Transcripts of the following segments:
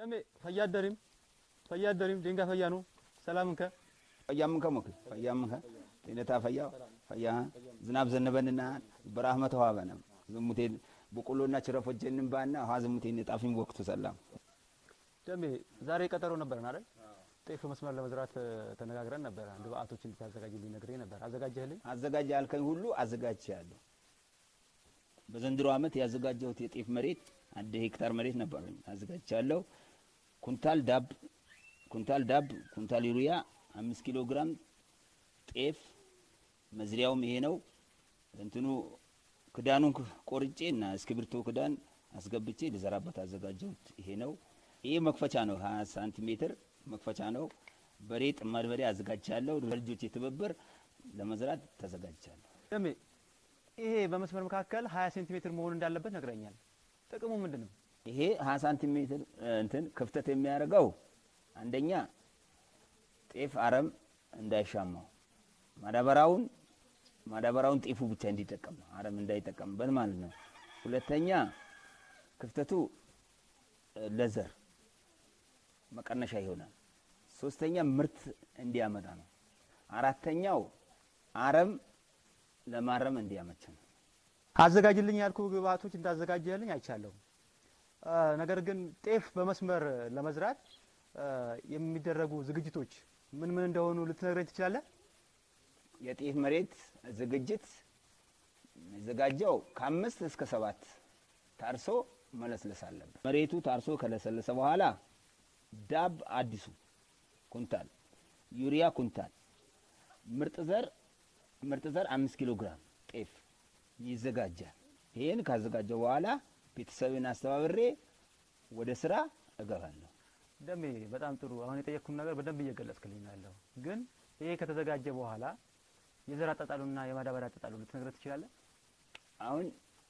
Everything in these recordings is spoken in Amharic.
ደሜ ፈያደሪም ፈያደሪም ዴንጋ ፈያኑ ሰላምንከ ፈያምንከ ሞክ ፈያምንከ ጤነታ ፈያ ፈያ ዝናብ ዘነበንና በራህመ ተዋበነ ዝሙቴ በቆሎና ችረፎጀንን ባና ውሃ ዝሙቴ ጣፊን ወቅቱ ሰላም ደሜ ዛሬ ቀጠሮ ነበረን አይደል? ጤፍ መስመር ለመዝራት ተነጋግረን ነበረ። ግብአቶች እንድታዘጋጅልኝ ነግሬ ነበር። አዘጋጀህልኝ? አዘጋጅ ያልከኝ ሁሉ አዘጋጅቻለሁ። በዘንድሮ ዓመት ያዘጋጀሁት የጤፍ መሬት አንድ ሄክታር መሬት ነበረኝ አዘጋጅቻለሁ። ኩንታል ዳብ ኩንታል ዳብ ኩንታል ዩሪያ አምስት ኪሎ ግራም ጤፍ መዝሪያውም ይሄ ነው። እንትኑ ክዳኑን ቆርጬ እና እስክሪብቶ ክዳን አስገብቼ ልዘራበት አዘጋጀሁት ይሄ ነው። ይሄ መክፈቻ ነው፣ ሀያ ሳንቲሜትር መክፈቻ ነው። በሬ ጥማድ በሬ አዘጋጅቻለሁ። በልጆች ትብብር ለመዝራት ተዘጋጅቻለሁ። ደሜ ይሄ በመስመር መካከል 20 ሴንቲሜትር መሆን እንዳለበት ነግረኛል። ጥቅሙ ምንድን ነው? ይሄ ሀያ ሳንቲሜትር እንትን ክፍተት የሚያደርገው አንደኛ ጤፍ አረም እንዳይሻማው ማዳበራውን ማዳበራውን ጤፉ ብቻ እንዲጠቀም ነው፣ አረም እንዳይጠቀምበት ማለት ነው። ሁለተኛ ክፍተቱ ለዘር መቀነሻ ይሆናል። ሶስተኛ ምርት እንዲያመጣ ነው። አራተኛው አረም ለማረም እንዲያመች ነው። አዘጋጅልኝ ያልኩ ግብአቶች እንዳዘጋጀህልኝ አይቻለሁ። ነገር ግን ጤፍ በመስመር ለመዝራት የሚደረጉ ዝግጅቶች ምን ምን እንደሆኑ ልትነግረኝ ትችላለህ? የጤፍ መሬት ዝግጅት የሚዘጋጀው ከአምስት እስከ ሰባት ታርሶ መለስለስ አለበት። መሬቱ ታርሶ ከለሰለሰ በኋላ ዳብ አዲሱ ኩንታል፣ ዩሪያ ኩንታል፣ ምርጥ ዘር ምርጥ ዘር አምስት ኪሎ ግራም ጤፍ ይዘጋጃል። ይህን ካዘጋጀው በኋላ ቤተሰብን አስተባብሬ ወደ ስራ እገባለሁ። ደሜ በጣም ጥሩ። አሁን የጠየቅኩም ነገር በደንብ እየገለጽክልኝ ነው ያለው። ግን ይሄ ከተዘጋጀ በኋላ የዘር አጣጣሉና የማዳበሪያ አጣጣሉ ልትነግረን ትችላለህ? አሁን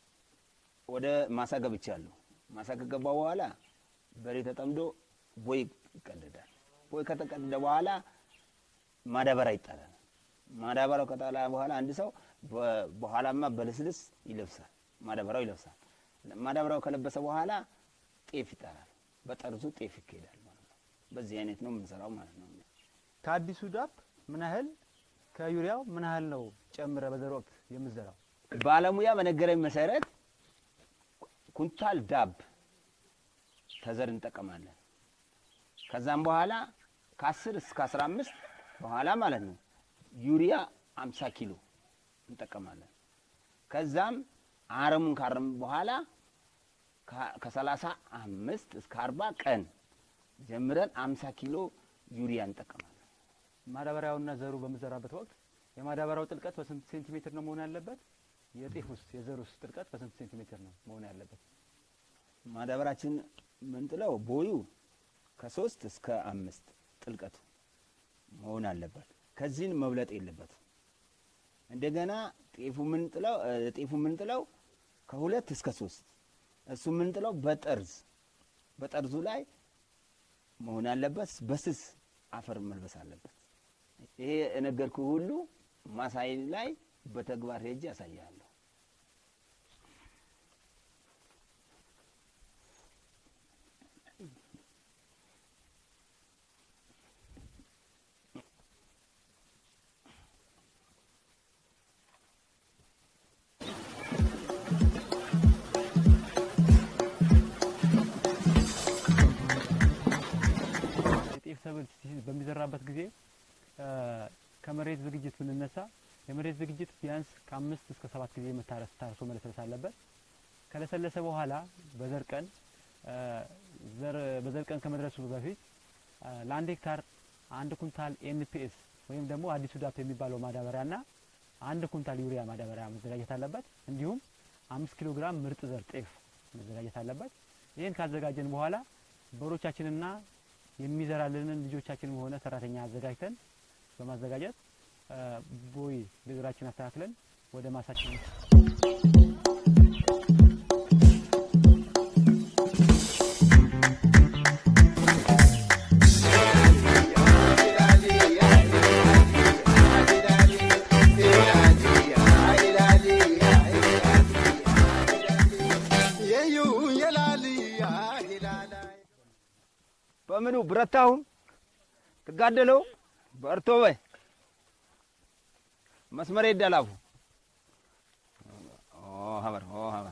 ወደ ማሳ ገብቻለሁ። ማሳ ከገባ በኋላ በሬ ተጠምዶ ቦይ ይቀደዳል። ቦይ ከተቀደደ በኋላ ማዳበሪያ ይጣላል። ማዳበሪያው ከጣላ በኋላ አንድ ሰው በኋላማ በልስልስ ይለብሳል። ማዳበሪያው ይለብሳል። ማዳበሪያው ከለበሰ በኋላ ጤፍ ይጣላል። በጠርዙ ጤፍ ይካሄዳል ማለት ነው። በዚህ አይነት ነው የምንሰራው ማለት ነው። ከአዲሱ ዳፕ ምን ያህል ከዩሪያው ምን ያህል ነው ጨምረ በዘር ወቅት የምዘራው? ባለሙያ በነገረኝ መሰረት ኩንታል ዳብ ተዘር እንጠቀማለን። ከዛም በኋላ ከ10 እስከ 15 በኋላ ማለት ነው ዩሪያ 50 ኪሎ እንጠቀማለን። ከዛም አረሙን ካረም በኋላ ከሰላሳ አምስት እስከ አርባ ቀን ጀምረን 50 ኪሎ ዩሪያ እንጠቀማለን። ማዳበሪያውና ዘሩ በምዘራበት ወቅት የማዳበሪያው ጥልቀት በስንት ሴንቲሜትር ነው መሆን ያለበት? የጤፍ ውስጥ የዘር ውስጥ ጥልቀት በስንት ሴንቲሜትር ነው መሆን ያለበት? ማዳበራችን ምንጥለው ቦዩ ከሶስት እስከ አምስት ጥልቀቱ መሆን አለበት። ከዚህን መብለጥ የለበት። እንደገና ጤፉ ምንጥለው ጤፉ ምንጥለው ከሁለት እስከ ሶስት እሱ ምንጥለው በጠርዝ በጠርዙ ላይ መሆን አለበት። በስስ አፈር መልበስ አለበት። ይሄ የነገርኩ ሁሉ ማሳይ ላይ በተግባር ሄጄ ያሳያለሁ። የጤፍ ሰብል በሚዘራበት ጊዜ ከመሬት ዝግጅት ብንነሳ የመሬት ዝግጅት ቢያንስ ከአምስት እስከ ሰባት ጊዜ መታረስ ታርሶ መለስለስ አለበት። ከለሰለሰ በኋላ በዘር ቀን በዘር ቀን ከመድረሱ በፊት ለአንድ ሄክታር አንድ ኩንታል ኤንፒኤስ ወይም ደግሞ አዲሱ ዳፕ የሚባለው ማዳበሪያና አንድ ኩንታል ዩሪያ ማዳበሪያ መዘጋጀት አለበት። እንዲሁም አምስት ኪሎ ግራም ምርጥ ዘር ጤፍ መዘጋጀት አለበት። ይህን ካዘጋጀን በኋላ በሮቻችንና የሚዘራልንን ልጆቻችንም ሆነ ሰራተኛ አዘጋጅተን በማዘጋጀት ቦይ እግራችን አስተካክለን ወደ ማሳችን ብረታሁን ትጋደለው በርቶ በይ መስመሬ ይደላፉ ሀበር ሀበር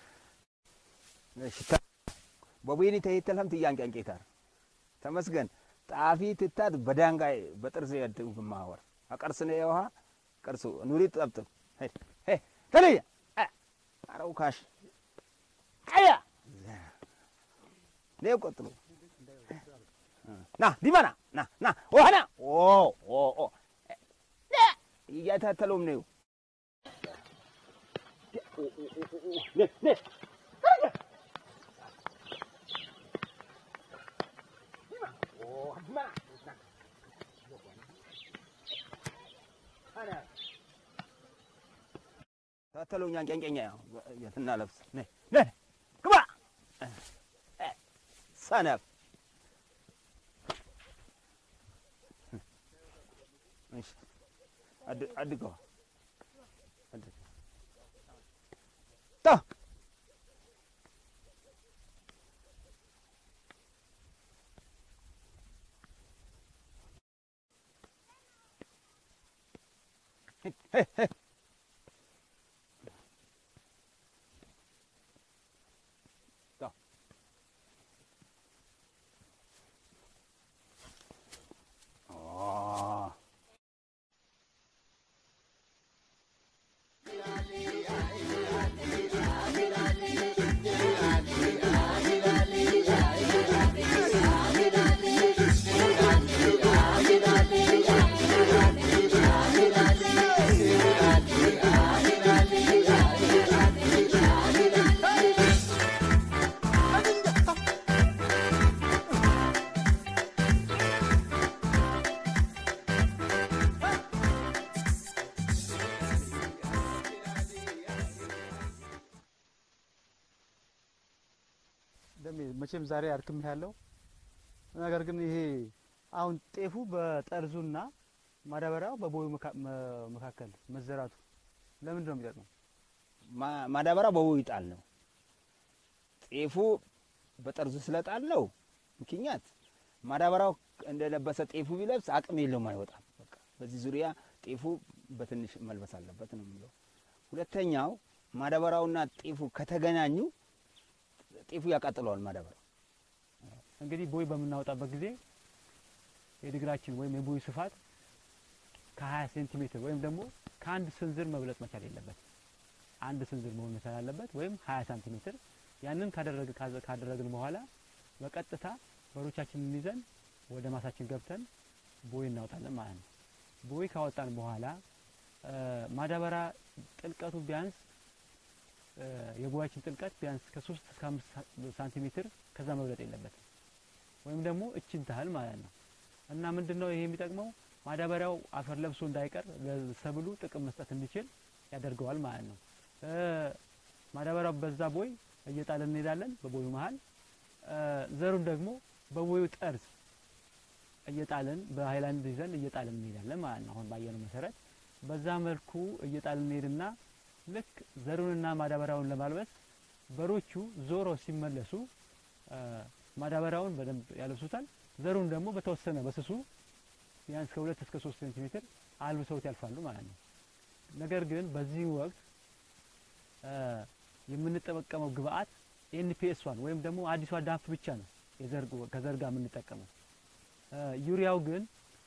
በቡኒ ተይተልህም ትያንቀንቄታር ተመስገን ጣፊ ትታት በዳንጋይ በጥርስ ያድግ ማወር አቀርስነ የውሃ ቀርሱ ኑሪ ጠብጥብ ተለየ አረው ካሽ አያ ኔ ቆጥሉ ና ዲባና ና ና ወህና ኦ ኦ ኦ እያታተለውም ነው ታተለው እኛን ቄንቄኛ የትና ለብስ ግባ ሰነፍ አድገዋ ታ ደሜ መቼም ዛሬ አድክም ያለው ነገር ግን ይሄ አሁን ጤፉ በጠርዙና ማዳበሪያው በቦዩ መካ- መ- መካከል መዘራቱ ለምንድን ነው የሚጠቅመው? ማዳበሪያው በቦዩ ይጣል ነው። ጤፉ በጠርዙ ስለጣል ነው ምክንያት ማዳበሪያው እንደለበሰ ጤፉ ቢለብስ አቅም የለውም አይወጣም። በቃ በዚህ ዙሪያ ጤፉ በትንሽ መልበስ አለበት ነው የሚለው። ሁለተኛው ማዳበሪያውና ጤፉ ከተገናኙ ጤፉ ያቃጥለዋል ማዳበሪያው። እንግዲህ ቦይ በምናወጣበት ጊዜ የድግራችን ወይም የቦዩ ስፋት ከ20 ሴንቲሜትር ወይም ደግሞ ከአንድ ስንዝር መብለጥ መቻል የለበት። አንድ ስንዝር መሆን መቻል አለበት ወይም 20 ሳንቲሜትር። ያንን ካደረግ ካዘ- ካደረግን በኋላ በቀጥታ በሮቻችንን ይዘን ወደ ማሳችን ገብተን ቦይ እናወጣለን ማለት ነው። ቦይ ካወጣን በኋላ እ፣ ማዳበሪያ ጥልቀቱ ቢያንስ እ፣ የቦያችን ጥልቀት ቢያንስ ከሶስት እስከ አምስት ሳ- ሳንቲሜትር ከዛ መብለጥ የለበትም ወይም ደግሞ እችን ታህል ማለት ነው። እና ምንድን ነው ይሄ የሚጠቅመው ማዳበሪያው አፈር ለብሶ እንዳይቀር ለሰብሉ ጥቅም መስጠት እንዲችል ያደርገዋል ማለት ነው። እ፣ ማዳበሪያው በዛ ቦይ እየጣልን እንሄዳለን በቦዩ መሀል እ፣ ዘሩን ደግሞ በቦዩ ጠርዝ እየጣልን በሀይላንድ ይዘን እየጣልን እንሄዳለን ማለት ነው። አሁን ባየነው መሰረት በዛ መልኩ እየጣልን እንሄድና ልክ ዘሩንና ማዳበሪያውን ለማልበስ በሮቹ ዞሮ ሲመለሱ እ፣ ማዳበሪያውን በደንብ ያለብሱታል። ዘሩን ደግሞ በተወሰነ በስሱ ቢያንስ ከሁለት እስከ ሶስት ሴንቲሜትር አልብሰውት ያልፋሉ ማለት ነው። ነገር ግን በዚህ ወቅት እ፣ የምንጠቀመው ግብአት ኤንፒኤስ ዋን ወይም ደግሞ አዲሷ ዳፕ ብቻ ነው የዘር ከዘር ጋር የምንጠቀመው። እ፣ ዩሪያው ግን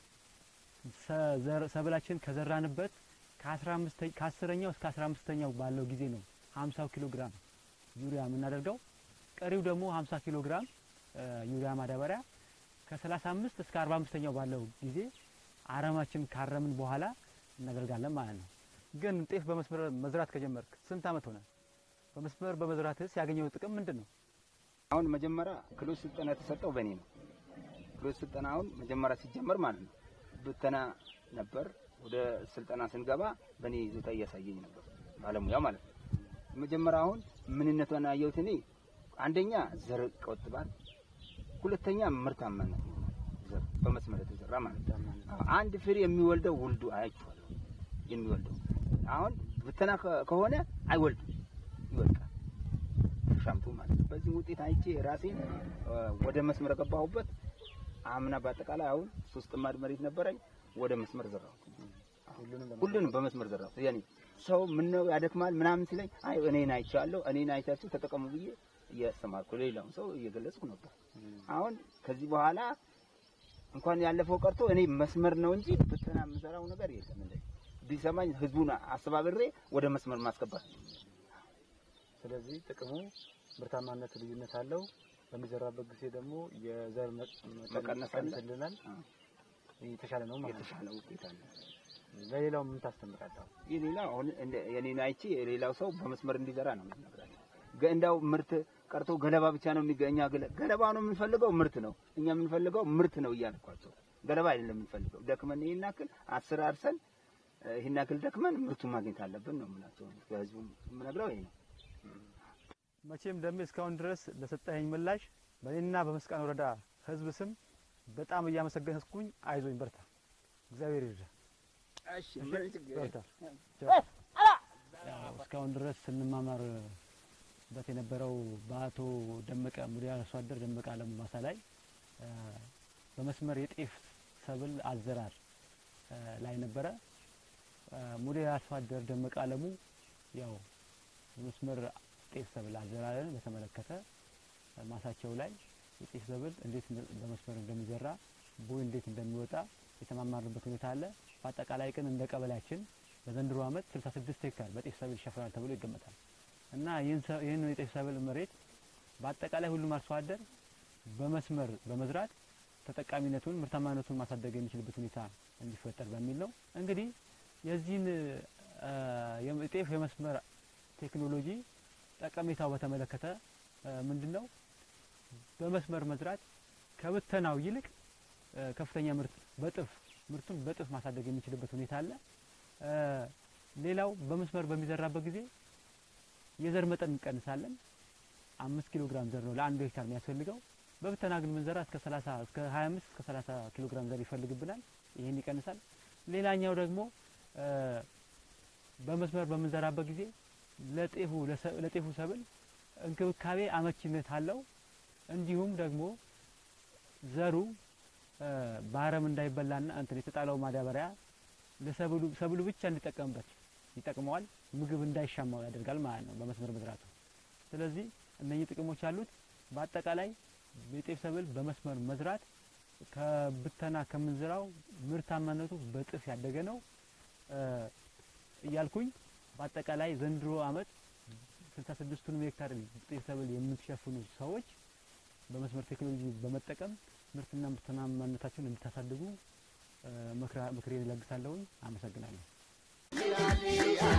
ሰ- ዘር- ሰብላችን ከዘራንበት ከ15 ከአስረኛው እስከ 15ኛው ባለው ጊዜ ነው 50 ኪሎ ግራም ዩሪያ የምናደርገው። ቀሪው ደግሞ 50 ኪሎ ግራም እ፣ ዩሪያ ማዳበሪያ ከ35 እስከ 45ኛው ባለው ጊዜ አረማችን ካረምን በኋላ እናደርጋለን ማለት ነው። ግን ጤፍ በመስመር መዝራት ከጀመርክ ስንት አመት ሆነ? በመስመር በመዝራትስ ያገኘው ጥቅም ምንድን ነው? አሁን መጀመሪያ ክሎስ ስልጠና የተሰጠው በእኔ ነው። ክሎስ ስልጠና አሁን መጀመሪያ ሲጀመር ማለት ነው ብተና ነበር። ወደ ስልጠና ስንገባ በእኔ ይዞታ እያሳየኝ ነበር ባለሙያ ማለት ነው። መጀመሪያ አሁን ምንነቷን አየሁት እኔ አንደኛ ዘር ይቆጥባል፣ ሁለተኛ ምርታማነት ዘር በመስመር የተዘራ ማለት ነው። አዎ፣ አንድ ፍሬ የሚወልደው ውልዱ አያችኋለሁ የሚወልደው አሁን ብተና ከ- ከሆነ አይወልድም ይወድቃል ሻምቱ ማለት ነው። በዚህ ውጤት አይቼ ራሴን እ፣ ወደ መስመር ገባሁበት። አምና በአጠቃላይ አሁን ሶስት ጥማድ መሬት ነበረኝ ወደ መስመር ዘራሁት። ሁሉንም ለማ- ሁሉንም በመስመር ዘራሁት። ያኔ ሰው ምን ነው ያደክማል ምናምን ሲለኝ አይ እኔን አይቻለሁ እኔን አይታችሁ ተጠቀሙ ብዬ እያስተማርኩ ሌላውን ሰው እየገለጽኩ ነበር። አሁን ከዚህ በኋላ እንኳን ያለፈው ቀርቶ እኔ መስመር ነው እንጂ ብተና የምሰራው ነገር የለም። እንደ ቢሰማኝ ህዝቡን አስተባብሬ ወደ መስመር ማስገባት ነው። ስለዚህ ጥቅሙ ምርታማነት ልዩነት አለው። በሚዘራበት ጊዜ ደግሞ የዘር መ- መጠን መቀነስ አለ። ይቀንስልናል። አ፣ የተሻለ ነው ማለት ነው። የተሻለ ውጤት አለ። ለሌላው ምን ታስተምራለህ? የሌላው አሁን እንደ የኔን አይቼ የሌላው ሰው በመስመር እንዲዘራ ነው የምንነግራቸው። ገ- እንዳው ምርት ቀርቶ ገለባ ብቻ ነው የሚገኛ ገለባ ነው የምንፈልገው ምርት ነው እኛ የምንፈልገው ምርት ነው እያልኳቸው ገለባ አይደለም የምንፈልገው ደክመን ይሄን ያክል አስር አርሰን እ፣ ይሄን ያክል ደክመን ምርቱን ማግኘት አለብን ነው የምላቸው በህዝቡ የምነግረው ይሄ ነው መቼም ደሜ እስካሁን ድረስ ለሰጠኸኝ ምላሽ በእኔና በመስቃን ወረዳ ህዝብ ስም በጣም እያመሰገንኩኝ፣ አይዞኝ፣ በርታ፣ እግዚአብሔር ይርዳ። እሺ በርታ። ያው እስካሁን ድረስ ስንማማርበት የነበረው በአቶ ደመቀ ሙዲ አርሶ አደር ደመቀ አለሙ ማሳ ላይ እ፣ በመስመር የጤፍ ሰብል አዘራር እ፣ ላይ ነበረ። እ፣ ሙዲ አርሶ አደር ደመቀ አለሙ ያው በመስመር ጤፍ ሰብል አዘራርን በተመለከተ እ፣ ማሳቸው ላይ የጤፍ ሰብል እንዴት እንደ- በመስመር እንደሚዘራ ቦይ እንዴት እንደሚወጣ የተማማርንበት ሁኔታ አለ። በአጠቃላይ ግን እንደ ቀበሌያችን በዘንድሮ ዓመት 66 ሄክታር በጤፍ ሰብል ይሸፍናል ተብሎ ይገመታል እና ይህን ሰ- ይህን የጤፍ ሰብል መሬት በአጠቃላይ ሁሉም አርሶ አደር በመስመር በመዝራት ተጠቃሚነቱን ምርታማነቱን ማሳደግ የሚችልበት ሁኔታ እንዲፈጠር በሚል ነው። እንግዲህ የዚህን እ፣ የጤፍ የመስመር ቴክኖሎጂ ጠቀሜታው በተመለከተ ምንድን ነው በመስመር መዝራት ከብተናው ይልቅ እ፣ ከፍተኛ ምርት በጥፍ ምርቱን በጥፍ ማሳደግ የሚችልበት ሁኔታ አለ። እ፣ ሌላው በመስመር በሚዘራበት ጊዜ የዘር መጠን እንቀንሳለን። አምስት ኪሎ ግራም ዘር ነው ለአንዱ ሄክታር የሚያስፈልገው። በብተና ግን ምንዘራ እስከ 30 እስከ 25 እስከ 30 ኪሎ ግራም ዘር ይፈልግብናል። ይህን ይቀንሳል። ሌላኛው ደግሞ እ፣ በመስመር በምንዘራበት ጊዜ ለጤፉ ለሰ- ለጤፉ ሰብል እንክብካቤ አመቺነት አለው። እንዲሁም ደግሞ ዘሩ እ፣ በአረም እንዳይበላና እንትን የተጣለው ማዳበሪያ ለሰብሉ ሰብሉ ብቻ እንዲጠቀምበት ይጠቅመዋል። ምግብ እንዳይሻማው ያደርጋል ማለት ነው በመስመር መዝራቱ። ስለዚህ እነኚህ ጥቅሞች አሉት። በአጠቃላይ የጤፍ ሰብል በመስመር መዝራት ከብተና ከምንዝራው ምርታማነቱ በጥፍ ያደገ ነው እ፣ እያልኩኝ በአጠቃላይ ዘንድሮ ዓመት 66ቱንም ሄክታር ጤፍ ሰብል የምትሸፍኑ ሰዎች በመስመር ቴክኖሎጂ በመጠቀም ምርትና ምርታማነታችሁን እንድታሳድጉ እ፣ ምክራ- ምክሬን እለግሳለሁኝ። አመሰግናለሁ።